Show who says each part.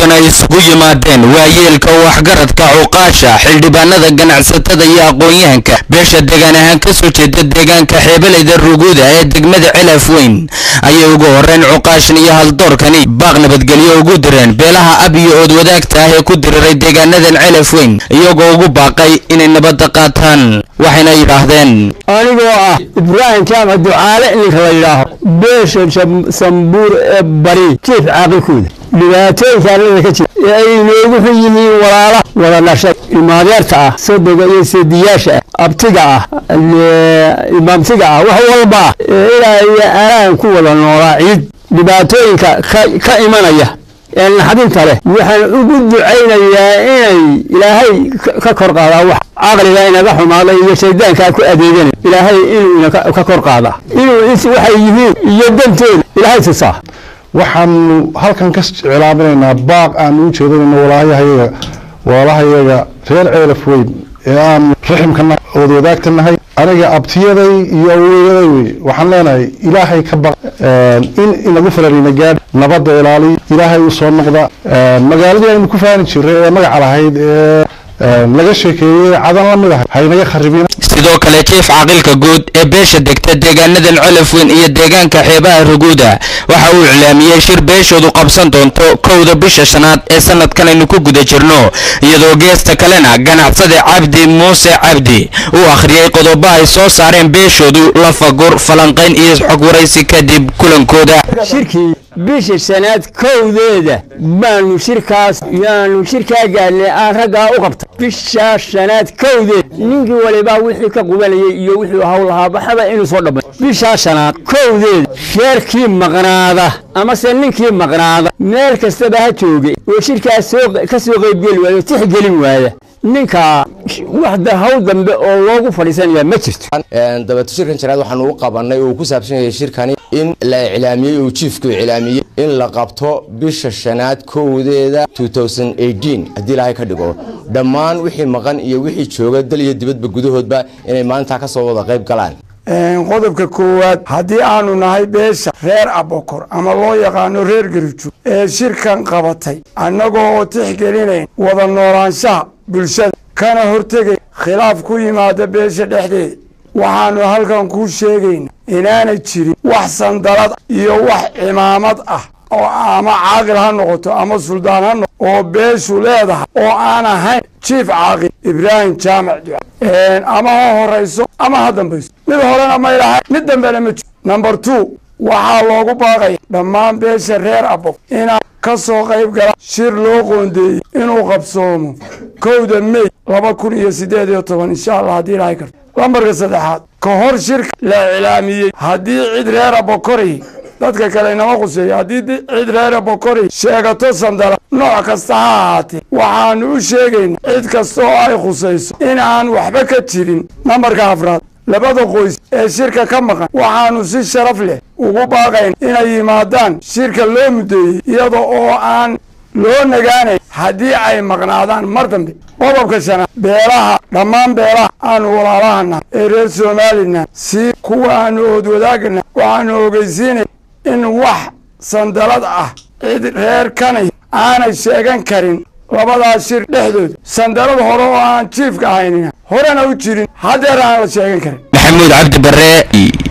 Speaker 1: kulan ay isugu yimaadeen waayeelka waxgaradka cuqaasha xildhibaanada ganacsatada iyo aqoon-yahanka beesha deegaan ahaan ka soo jeeda deegaanka xeebalayda ruguuda ee degmada celaf weyn ayay ugu horreyn cuqaashan iyo haldoorkani baaq nabadgelyo ugu direen beelaha ab iyo ood wadaagta ah ee ku diriray deegaanadan celaf weyn iyagoo ugu baaqay inay nabadda qaataan waxayna yidhaahdeen
Speaker 2: anigoo ah ibraahim jaamac ducaale ninka la yidhaaho beesha sambuur ee bari jiif caaqilkooda dhibaatooyinka arlada ka jira ee ay inoogu xun yihiin walaala wada dhashay imaadeerta ah sodoga iyo seediyaasha ah abtiga ah imaamtiga ah wax walba ah ee ilaa iyo aanaan ku wada noolaa ciid dhibaatooyinka ka imanaya ee naxdinta leh waxaan ugu ducaynayaa inay ilaahay ka kor qaadaa wax caqliga inaga xumaada iyo shaydaankaa ku adeegana ilaahay inuu ina ka kor qaadaa inuu waxay yihiin iyo dantooda ilaahay tusaa
Speaker 3: waxaanu halkan ka cilaaminaynaa baaq aanu u jeedinayno walaayahayaga walaalahayaga reer ceelaf weyn ee aanu raximka ood wadaagta nahay aniga abtiyaday iyo awoyaday wey waxaan leenahay ilaahay ka baq in inagu fararina gaadh nabadda ilaaliy ilaahay u soo noqda magaaladii aynu ku faani jiray ee magaca lahayd ee laga sheekeeyey cadan la mid ahay haynaga kharibin
Speaker 1: sidoo kale jiif caaqilka guud ee beesha degta deegaanadan colaf weyn iyo deegaanka xeebaha ruguuda waxa uu iclaamiyey shir beeshoodu qabsan doonto kowda bisha shanaad ee sanadkan aynu ku guda jirno iyadoo geesta kalena ganacsade cabdi muuse cabdi uu akhriyey qodobo ay soo saareen beeshoodu lafagur falanqayn iyo xog waraysi kadib kulankooda
Speaker 2: shirkii bisha shanaad kowdeeda baanu shirkaas yaanu shirkaa gaadnay aan raggaa u qabtay bisha shanaad kowdeed ninkii walibaa wixii ka qubanayay iyo wixii hawl lahaa baxaba inuu soo dhammay bishaa shanaad kowdeeda sheerkii maqnaada amase ninkii maqnaada meel kastaba ha joogay oo shirkaas ka soo qaybgeli waayo tixgelin waaya ninkaa wax hawl dambe oo loogu fadhiisanaya ma jirto
Speaker 4: dabeeto shirkan janaad waxaanu u qabanay oo ku saabsan yahay shirkani in la iclaamiyey oo jiifku iclaamiyey in la qabto bisha shanaad kowdeeda haddii ilaahay ka dhigo dhammaan wixii maqan iyo wixii jooga dal iyo dibadba gudahoodba inay maalintaa kasoo wada qayb galaan
Speaker 5: qodobka koowaad haddii aanu nahay beesha reer abokor ama loo yaqaano reer garijo ee shirkan qabatay annagoo oo tixgelinayn wada noolaanshaha bulshada kana hortegay khilaaf ku yimaada beesha dhexdeeda waxaannu halkan kuu sheegayna inaanay jirin wax sandalad iyo wax cimaamad ah oo ama caaqil ha noqoto ama suldaan ha noqoto oo beeshu leedahay oo aan ahayn jiif caaqil ibraahim jaamac duca ama ha horayso ama ha dambayso mid horena may lahay mid dambena ma jiro number two waxaa loogu baaqaya dhammaan beesha reer abof inaa ka soo qayb gala shir loo qoondeeyey inuu qabsoomo kowda mey laba kun iyo siddeed iyo toban insha allah haddii ilaahay karto lambarka saddexaad ka hor shirka la iclaamiyey haddii cid reer abokoray dadka kale inama quseeyo haddii cid reera bokori sheegato sandala nooc kasta ha ahaatee waxaannu u sheegaynaa cid kasta oo ay khusayso in aan waxba ka jirin nambarka afraad labada qoys ee shirka ka maqan waxaannu si sharaf leh ugu baaqayn inay yimaadaan shirka loo muddeeyey iyada oo aan loo nagaanayn haddii ay maqnaadaan mar dambe qodobka shanaad beelaha dhammaan beelaha aanu walaalahana ee reer somalilan si kuwa aanu ood wadaagana waxaanu ogeysiinay in wax sandalad ah cid reer kanay aanay sheegan karin labadaas shir dhexdooda sandalad hore oo aan jiifka ahaynina horena u jirin haddeer aan la sheegan karin
Speaker 1: maxamuud cabdi bare